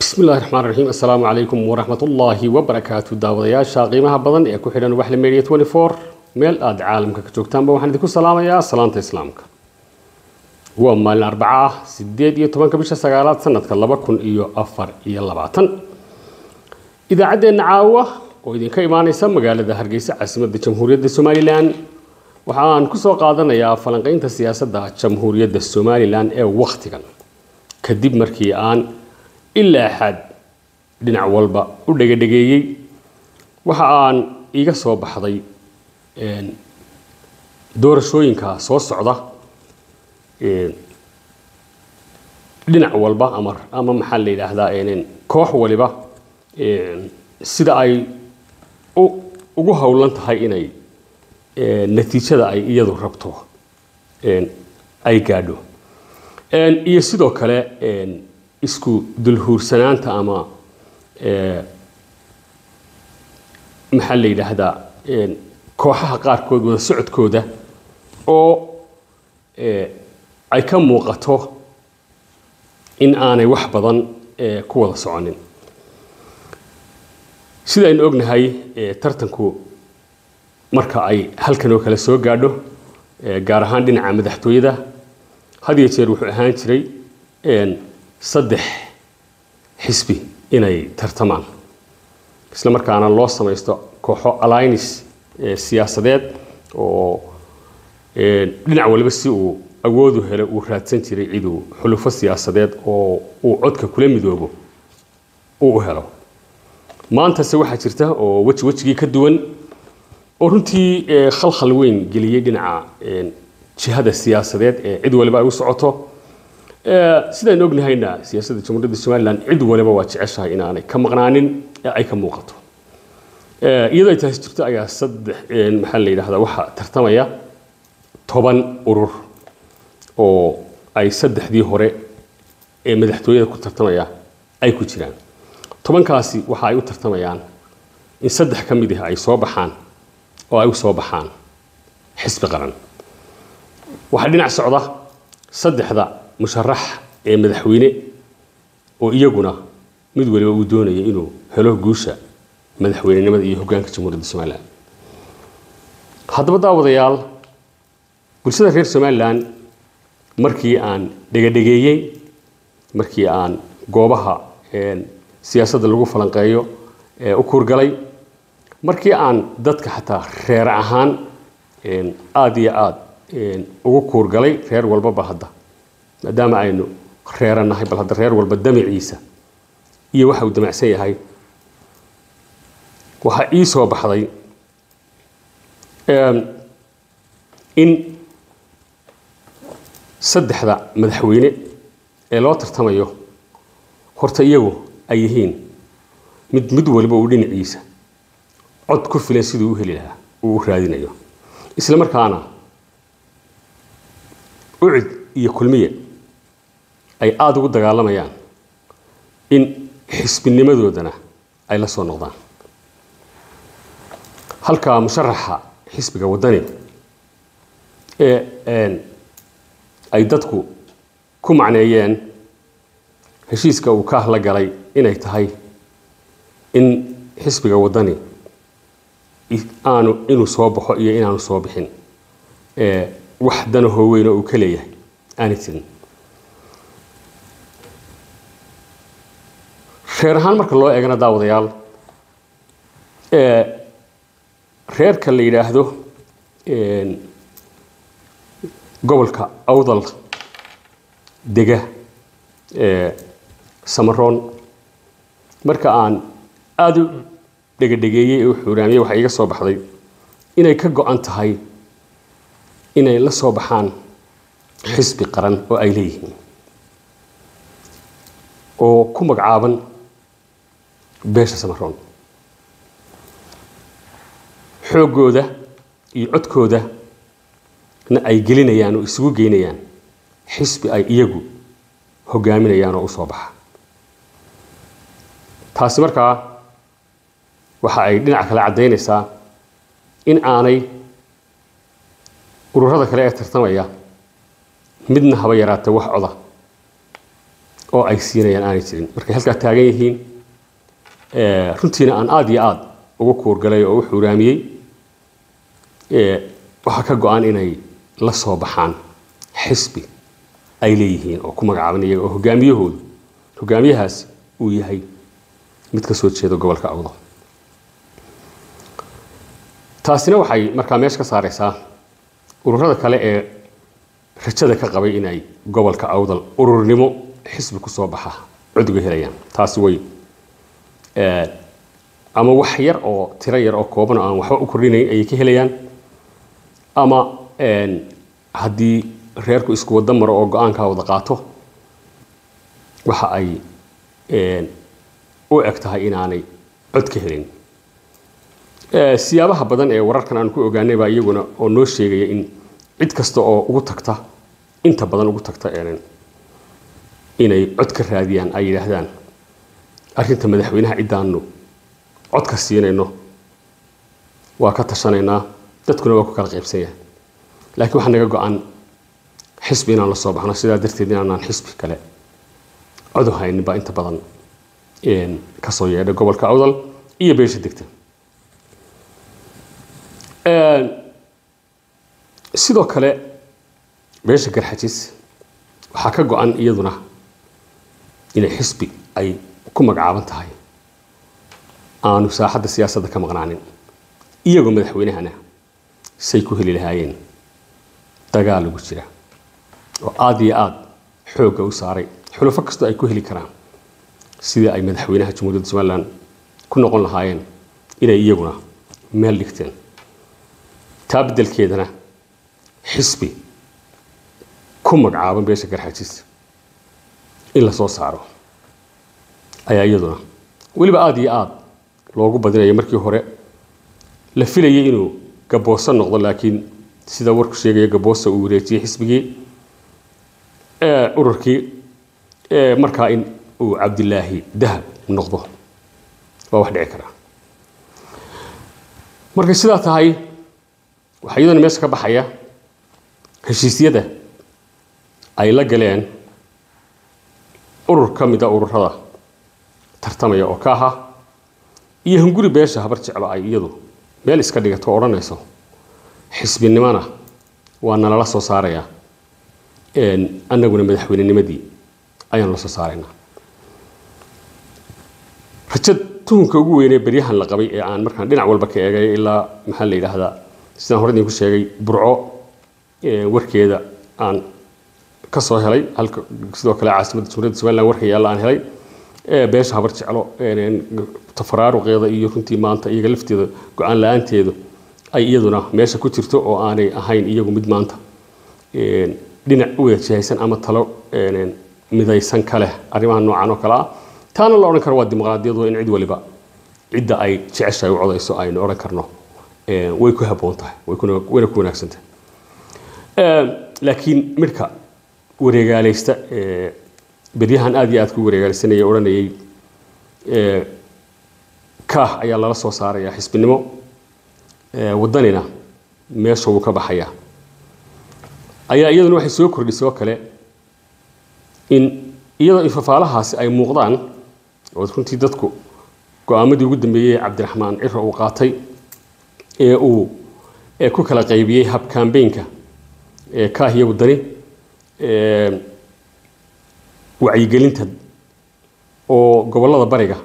bismillahi raxmaan raxiim assalaamu calaykum waraxmatullaahi wabarakaatu daawadayaasha qiimaha badan ee ku xidhan waxla media twenty four meel aada caalamka ka joogtaanba waxaan idinku salaamayaa salaanta islaamka waa maalin arbaca ah sideed iyo tobanka bisha sagaalaad sanadka laba kun iyo afar iyo labaatan idaacaddeenna caawa oo idinka imaaneysa magaalada hargeysa caasimadda jamhuuriyadda somalilan waxa aan kusoo qaadanayaa falanqeynta siyaasadda jamhuuriyadda somalilan ee wakhtigan kadib markii aan ilaa xad dhinac walba u dhegadhegeeyey waxa aan iga soo baxday doorashooyinka soo socda dhinac walba ama ama maxaa la yidhaahdaa koox waliba sida ay ugu howlan tahay inay natiijada ay iyadu rabto ay gaadho iyo sidoo kale isku dulhuursanaanta ama maxaa la yidhaahdaa kooxaha qaarkood wada socodkooda oo ay ka muuqato in aanay wax badan ku wada soconin sida aynu ognahay tartanku marka ay halkan oo kale soo gaadho gaar ahaan dhinaca madaxtooyada had iyo jeer wuxuu ahaan jiray saddex xisbi inay tartamaan isla markaana loo samaysto kooxo allinis siyaasadeed oo dhinac waliba si uu awoodu helo uu raadsan jiray ciduu xulufo siyaasadeed oo uu codka kula midoobo uu u helo maantase waxaa jirta oo weji wejigii ka duwan oo runtii khalkhal weyn geliyey dhinaca jihada siyaasadeed ee cid waliba ay u socoto sidaynu ognahayna siyaasadda jamhuuriyadda somalilan cid waliba waa jeceshahay inaanay ka maqnaanin ee ay ka muuqato iyadoo ay taasi jirto ayaa saddex maxaa la yidhahdaa waxaa tartamaya toban urur oo ay saddexdii hore ee madaxtooyada ku tartamaya ay ku jiraan tobankaasi waxa ay u tartamayaan in saddex ka mid ah ay soo baxaan oo ay u soo baxaan xisbi qaran waxaa dhinac socda saddexda musharax ee madaxweyne oo iyaguna mid waliba uu doonaya inuu helo guusha madaxweynenimada iyo hoggaanka jamhuuriyadda somalilan haddaba daawadayaal bulshada reer somalilan markii aan dhegadhegeeyey markii aan goobaha siyaasadda lagu falanqeeyo u kuurgalay markii aan dadka xataa reer ahaan aada iyo aada ugu kuurgalay reer walbaba hadda maadaama aynu reeranahay bal hadda reer walba damiciisa iyo waxa uu damacsan yahay waxaa ii soo baxday in saddexda madaxweyne ee loo tartamayo horta iyagu ay yihiin mid mid waliba uu dhinaciisa cod ku filan siduu u heli lahaa uu u raadinayo isla markaana ucid iyo kulmiye ay aada ugu dagaalamayaan in xisbinimadoodana ay la soo noqdaan halka musharaxa xisbiga waddani ee ay dadku ku macneeyeen heshiiska uu ka ahla galay inay tahay in xisbiga waddani aanu inuu soo baxo iyo inaanu soo bixin wax danahoo weyn oo uu ka leeyahay aanay jirin reer ahaan marka loo eegana daawadayaal reerka la yidhaahdo gobolka awdal dega samaroon marka aan aada u dhegadhegeeyey ee u xuuraamiyey waxaa iga soo baxday inay ka go-an tahay inay la soo baxaan xisbi qaran oo ay leeyihiin oo ku magacaaban beesha samaroon xooggooda iyo codkooda na ay gelinayaan oo isugu geynayaan xisbi ay iyagu hogaaminayaan oo u soo baxa taasi markaa waxa ay dhinac kale caddaynaysaa in aanay ururada kale ee tartamaya midna haba yaraatee wax coda oo ay siinayaan aanay jirin markay halkaa taagan yihiin runtiina aan aada iyo aada ugu kuurgalay oo u xuuraamiyey waxaa ka go-an inay la soo baxaan xisbi ay leeyihiin oo ku magacaaban iyaga oo hogaamiyahoodu hogaamiyahaas uu yahay mid ka soo jeeda gobolka awdal taasina waxay markaa meesha ka saareysaa ururada kale ee rajada ka qabay inay gobolka awdal ururnimo xisbi kusoo baxa codga helayaan taasi way ama wax yar oo tiro yar oo kooban oo aan waxba u kordhinayn ayay ka helayaan ama haddii reerku isku wada maro oo go-aankaa wada qaato waxa ay u eg tahay inaanay cod ka helin siyaabaha badan ee wararkan aan ku ogaanay baa iyaguna oo noo sheegaya in cid kasta oo ugu tagta inta badan ugu tagta inay cod ka raadiyaan ay yidhaahdaan arrinta madaxweynaha ciddaanu codka siinayno waa ka tashanaynaa dadkuna waa ku kala qaybsan yahay laakiin waxaa naga go-an xisbi inaan la soo baxno sidaa darteed inaanaan xisbi kale codu haynin baa inta badan kasoo yeedhay gobolka awdal iyo beesha degta sidoo kale beesha garxajis waxaa ka go-an iyaduna inay xisbi ay ku magacaaban tahay aanu saaxadda siyaasadda ka maqnaanin iyagoo madaxweynahana say ku heli lahaayeen dagaal ugu jira oo aada iyo aada xoogga u saaray xulufo kastoo ay ku heli karaan sidii ay madaxweynaha jamhuuriyadda somalilan ku noqon lahaayeen inay iyaguna meel dhigteen taa beddelkeedana xisbi ku magacaaban beesha garxajis in la soo saaro ayaa iyaduna weliba aada iyo aada loogu badinayo markii hore la filayay inuu gabooso noqdo laakiin sida warku sheegaya gaboosa uu wareejiyey xisbigii ururkii markaa in uu cabdilaahi dahab noqdo waa wax dhici karaa markay sidaa tahay waxaa iyadana meesha ka baxaya heshiisyada ay la galeen urur ka mida ururada tartamaya oo ka aha iyo hunguri beesha habar jeclo ay iyadu meel iska dhigato o odhanayso xisbinimona waa nalala soo saarayaa annaguna madaxweynenimadii ayaanu la soo saaraynaa rajad tuhunka ugu weynee beryahan la qabay ee aan markaan dhinac walba ka eegay ilaa maxaa la yidhaahdaa sidaan hore idinku sheegay burco warkeeda aan ka soo helay halka sidoo kale caasimadda jamhuuriyadda somaliland warka yaalla aan helay beesha habar jeclo tafaraaruqeeda iyo runtii maanta iyaga lafteeda go-aan la-aanteedu ay iyaduna meesha ku jirto oo aanay ahayn iyagu mid maanta dhinac u wada jihaysan ama talo midaysan ka leh arrimaha noocan oo kale ah taana la odhan karo waa dimuqraadiyadu in cid waliba cidda ay jeceshahay u codayso aynu odhan karno way ku habboon tahay wayna ku wanaagsan tahay laakiin midhka wareegaalaysta beryahan aada iyo aad ku wareegaalaysanaya odhanayay kaah ayaa lala soo saaraya xisbinimo waddanina meesha wuu ka baxaya ayaa iyaduna waxay soo kordhisay oo kale in iyadoo ifafaalahaasi ay muuqdaan oo runtii dadku go-aamadii ugu dambeeyey cabdiraxmaan ciro uu qaatay ee uu ku kala qaybiyey hab kambeynka kaah iyo waddani wacyigelinta oo gobollada bariga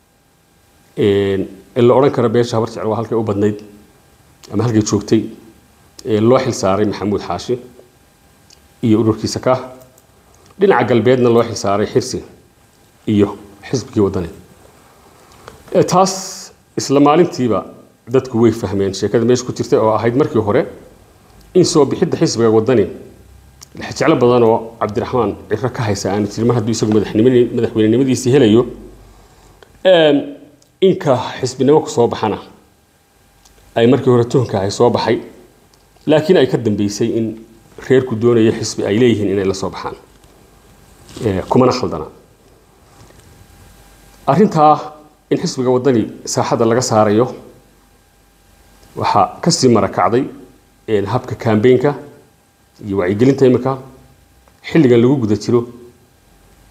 la odhan karo beesha habar jecel waa halkay u badnayd ama halkay joogtay loo xil saaray maxamuud xaashi iyo ururkiisa kaah dhinaca galbeedna loo xil saaray xirsi iyo xisbigii waddani taas isla maalintiiba dadku way fahmeen sheekada meesha ku jirtay oo ahayd markii hore in soo bixidda xisbiga waddani jeclo badan oo cabdiraxmaan ciro ka haysa aanu jirin mar hadduu isagu madaxweynenimadiisii helayo inka xisbinimo ku soo baxana ay markii hore tuhunka ahay soo baxay laakiin ay ka dambeysay in reerku doonayo xisbi ay leeyihiin inay la soo baxaan kumana khaldana arrintaa in xisbiga waddani saaxadda laga saarayo waxaa kasii marakacday habka kambeynka iyo wacyigelinta imika xilligan lagu guda jiro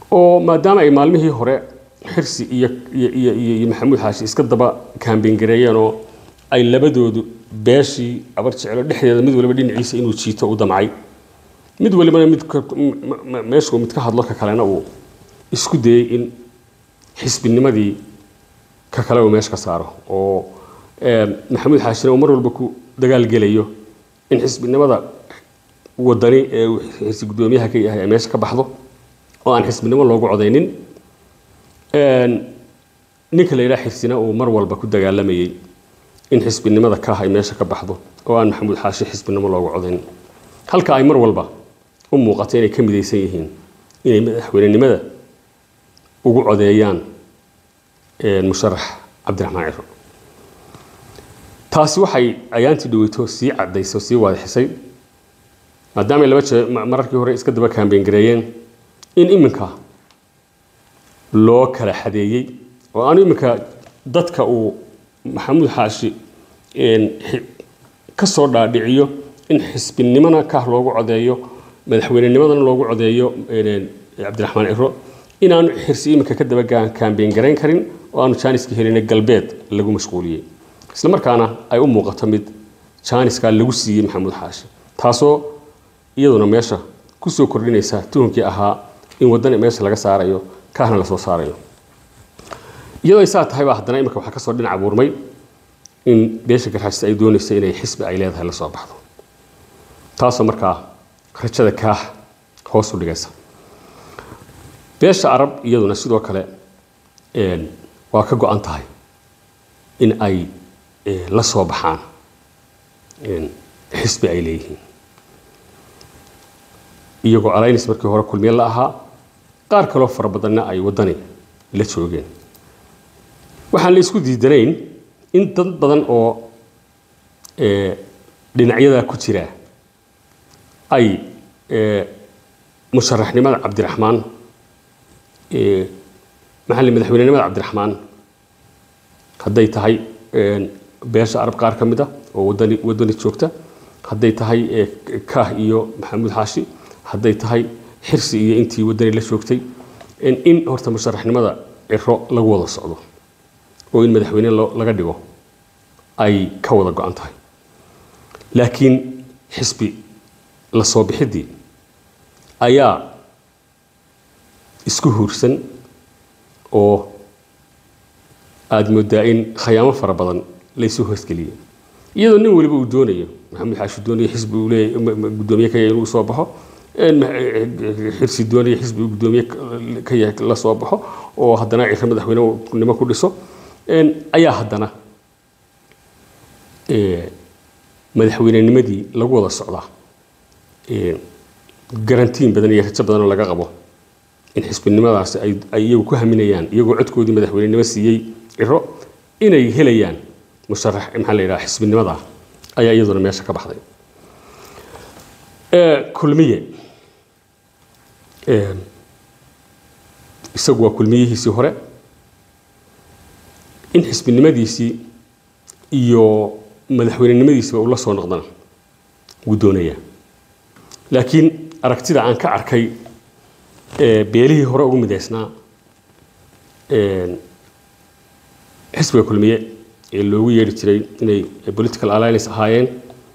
oo maadaama ay maalmihii hore xirsi iyo iyo iyo iyo iyo maxamuud xaashi iska daba kaambeyn gareeyeen oo ay labadoodu beeshii abar jecelo dhexdeeda mid waliba dhinaciisa inuu jiito u damcay mid walibana mid ka- m- m- meeshuu mid ka hadlo ka kalena uu isku dayey in xisbinimadii ka kale uu meesha ka saaro oo eh, maxamuud xaashina uu mar walba ku dagaal gelayo in xisbinimada wadani ee uu xisbi guddoomiyaha ka yahay ay meesha ka baxdo oo aan xisbinimo loogu codaynin Een, ninka la yidhaha xirsina uu mar walba ku dagaalamayey in xisbinimada ka ay meesha ka baxdo oo aan maxamuud xaashi xisbinimo loogu codayn halka ay mar walba u muuqato inay ka midaysan yihiin inay madaxweynenimada ugu codeeyaan een, musharax cabdiraxmaan ciro taasi waxay ayaantii dhaweyto sii cadaysay oo sii waadixisay maadaama ay laba jeer ma- mararkii hore iska daba kaambeyn gareeyeen in iminka loo kala xadeeyey oo aanu iminka dadka uu maxamuud xaashi een, xi- ka soo dhaadhiciyo in xisbinimona kah loogu codeeyo madaxweynenimadana loogu codeeyo een, cabdiraxmaan ciro inaanu xirsi iminka ka daba gaan- kaambeyn garayn karin oo aanu jaaniska helin galbeed lagu mashquuliyey isla markaana ay u muuqato mid jaaniska lagu siiyey maxamuud xaashi taasoo iyaduna meesha kusoo kordhinaysa tuhunkii ahaa in wadani meesha laga saarayo kaahna lasoo saarayo iyadoo ay saa tahay baa haddana imika waxaa kasoo dhinac abuurmay in beesha garxaajista ay doonayso inay xisbi ay leedahay la soo baxdo taasoo markaa rajada kaah hoos u dhigaysa beesha arab iyaduna sidoo kale een, waa ka go-an tahay in ay eh, la soo baxaan een, xisbi ay leeyihiin iyagoo alliance markii hore kulmiye la ahaa qaar kaloo fara badanna ay waddani la joogeen waxaan la isku diidanayn in dad badan oo eh, dhinacyadaa ku jira ay eh, musharaxnimada cabdiraxmaan eh, maxalli madaxweynenimada cabdiraxmaan hadday tahay een, beesha arab qaar ka mid ah oo wadani wadani joogta hadday tahay eh, kaah iyo maxamuud xaashi hadday tahay xirsi iyo intii wadani la joogtay in in horta musharaxnimada ciro lagu wada socdo oo in madaxweyne loo- laga dhigo ay ka wada go-an tahay laakiin xisbi la soo bixiddii ayaa isku huursan oo aada moodaa in khayaamo fara badan laysu hoosgeliyey iyadoo nin waliba uu doonayo maxamed xaashi doonayo xisbi uu leeyahay ma- ma- guddoomiye ka yahay inuu soo baxo een ma- xirsi doonayo xisbi uu guddoomiye ka- ka yahay la soo baxo oo haddana ciro madaxweynenimo ku dhiso een ayaa haddana ee, madaxweynenimadii lagu wada socdaa ee, garantiin badan iyo rajo badan oo laga qabo in xisbinimadaasi ay ay iyagu ku haminayaan iyagoo codkoodii madaxweynenimo siiyey ciro inay helayaan musharax maxaa la yidhaha xisbinimada ayaa iyaduna meesha ka baxday Ee, kulmiye ee, isagu waa kulmiyihiisii hore in xisbinimadiisii iyo madaxweynenimadiisiba uu la soo noqdana wuu doonayaa laakiin aragtida aan ka arkay ee, beelihii hore ugu midaysnaa een, xisbiga kulmiye ee loogu yeedhi jiray inay political alliance ahaayeen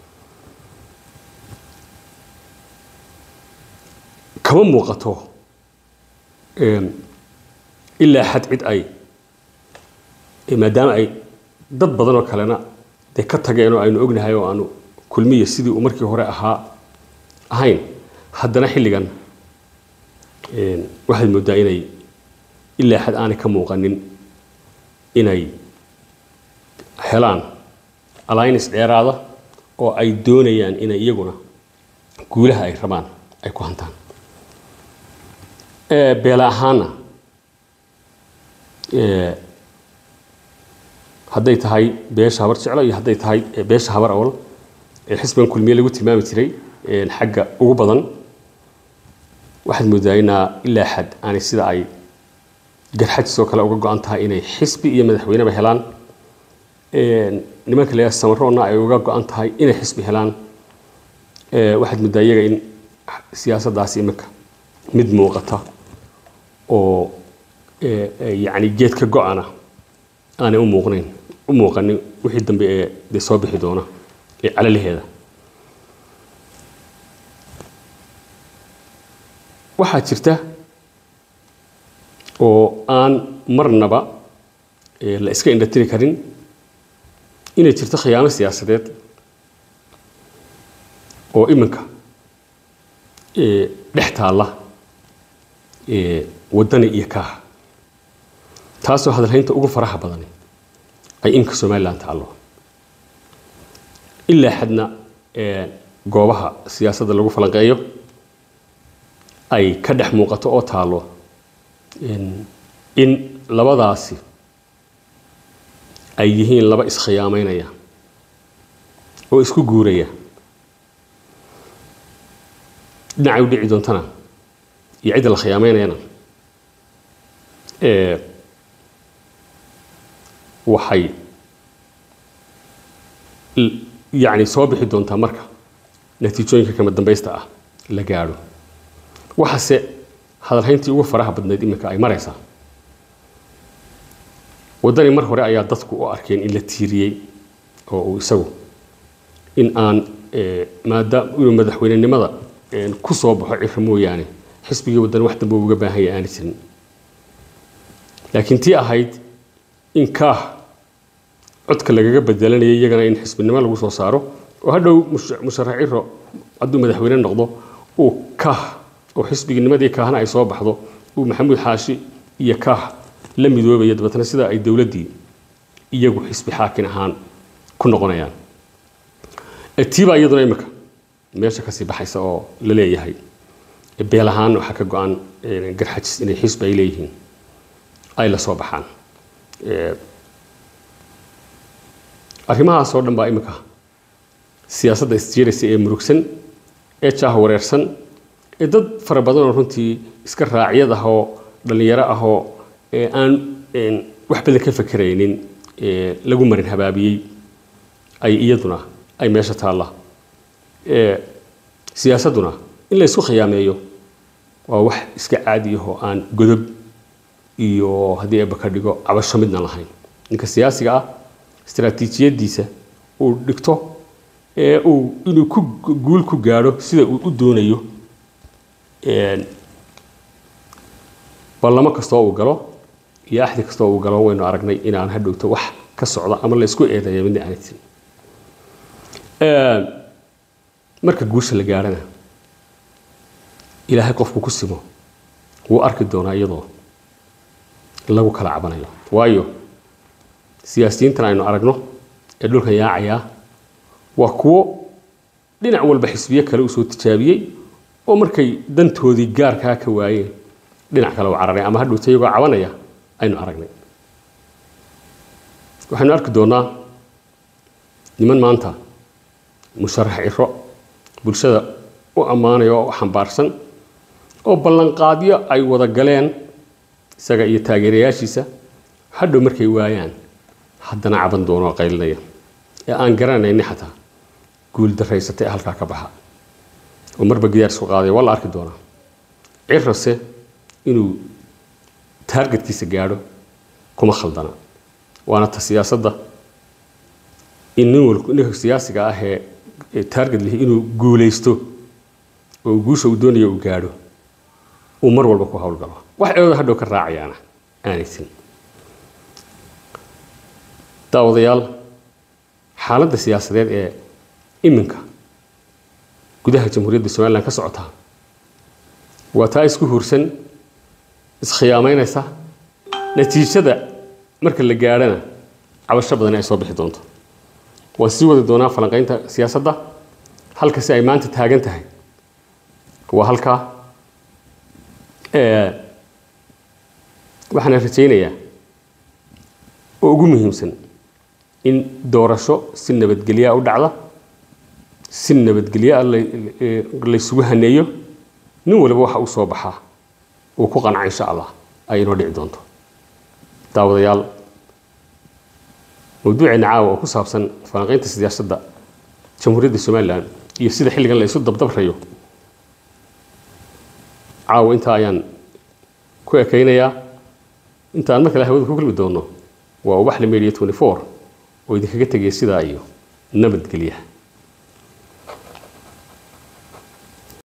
kama muuqato een, ilaa xad cid ay ee, maadaama ay dad badan oo kalena dee ka tageen oo aynu ognahay oo aanu kulmiye sidii uu markii hore ahaa ahayn haddana xilligan een, waxaad moodaa inay ilaa xad aanay ka muuqanin inay helaan alliance dheeraada oo ay doonayaan inay iyaguna guulaha ay rabaan ay ku hantaan Ee, beela ahaana ee, hadday tahay beesha habar jeclo iyo hadday tahay ee, beesha habar awal ee xisbigan kulmiye lagu tilmaami jiray ee, xagga ugu badan waxaad moodaa inaa ilaa xad aanay sida ay garxajisoo kale uga go-an tahay inay xisbi iyo madaxweyneba helaan Een, nimanka la samaroonna ay uga go-an tahay inay xisbi helaan Ee, waxaad moodaa iyaga in siyaasaddaasi imika mid muuqata oo yacni geedka go-ana aanay u muuqnayn u muuqanin wixii dambe ee dee soo bixi doona ee calalaheeda waxaa jirta oo aan marnaba la iska indhatiri karin inay jirto khiyaamo siyaasadeed oo iminka dhex taalla waddani iyo kaaha taasoo hadalhaynta ugu faraha badani ay iminka somalilan taallo ilaa xadna goobaha siyaasadda lagu falanqeeyo ay ka dhex muuqato oo taallo in labadaasi ay yihiin laba iskhiyaamaynaya oo isku guuraya dhinacay u dhici doontana iyo cidda la khiyaamaynayana waxay yacni soo bixi doontaa marka natiijooyinka kama dambaysta ah la gaadho waxaase hadalhayntii ugu faraha badnayd iminka ay maraysaa waddani mar hore ayaa dadku u arkeen in la tiiriyey oo uu isagu in aan maadaam inuu madaxweynenimada ku soo baxo ciro mooyaane xisbigii waddani wax dambe uga baahan yahay aana jirin laakiin tii ahayd in kaah codka lagaga bedelanayay iyagana in xisbinimo lagu soo saaro oo hadhow musharax ciro hadduu madaxweyne noqdo uu kaah oo xisbiginimadii kaahna ay soo baxdo uu maxamuud xaashi iyo kaah la midoobaya dabeetna sida ay dowladdii iyagu xisbi xaakin ahaan ku noqonayaan tiibaa iyaduna imika meesha kasii baxaysa oo la leeyahay beel ahaan waxaa ka go-an garxajis inay xisbi ay leeyihiin ay la soo baxaan arrimahaas oo dhan baa imika siyaasadda isjiiraysa ee murugsan ee jaah wareersan ee dad fara badan oo runtii iska raacyad ah oo dhallinyaro ah oo aan wax badan ka fakeraynin lagu marin habaabiyey ay iyaduna ay meesha taalla siyaasadduna in la isku khiyaameeyo waa wax iska caadi ahoo aan godob iyo haddii eebba ka dhigo cabasho midna lahayn ninka siyaasiga ah istaraatiijiyadiisa uu dhigto ee uu inuu ku guul ku gaadho sida uu u doonayo ballamo kastoo uu galo iyo axdi kastoo uu galo waynu aragnay inaan hadhowto wax ka socda ama la isku eedeeya midna aanay jirin marka guusha la gaadhana ilaahay qofku ku simo wuu arki doonaa iyadoo lagu kala cabanayo waayo siyaasiyiintan aynu aragno ee dhulkan yaacayaa waa kuwo dhinac walba xisbiyo kale usoo tijaabiyey oo markay dantoodii gaarkaa ka waayeen dhinac kale u cararay ama hadhowta iyagoo cabanaya aynu aragnay waxaynu arki doonaa niman maanta musharax ciro bulshada u ammaanaya oo xambaarsan oo ballanqaadyo ay wada galeen isaga iyo taageerayaashiisa hadhow markay waayaan haddana caban doono oo qaylinaya ee aan garanayni xataa guul daraysatay ee halkaa ka baxa oo marba gidaar isku qaadaya waa la arki doonaa cirase inuu taargetkiisa gaadho kuma khaldana waana ta siyaasadda in nin wal ninka siyaasiga ah ee taarget lihi inuu guulaysto oo guusha uu doonayo uu gaadho uu mar walba ku howlgalo wax eedo hadhow ka raacayaana aanaysan daawadayaal xaaladda siyaasadeed ee iminka gudaha jamhuuriyadda somalilan ka socota waa taa isku huursan iskhiyaamaynaysa natiijada marka la gaadhana cabasho badani ay soo bixi doonto waan sii wadi doonaa falanqaynta siyaasadda halka si ay maanta taagan tahay waa halkaa waxaana rajaynayaa oo ugu muhiimsan in doorasho si nabadgelyaa u dhacda si nabadgelyaa laysugu haneeyo nin waliba waxa uu soo baxaa uu ku qanca insha allah ay inoo dhici doonto daawadayaal mawduuceena caawa oo ku saabsan falanqaynta siyaasadda jamhuuriyadda somalilan iyo sida xilligan la isu dabdabrayo caawa intaa ayaan ku ekaynayaa intaan mar kale hawada ku kulmi doono waa ubaxle media 24 oo idinkaga tegaya sidaa iyo nabadgelyaha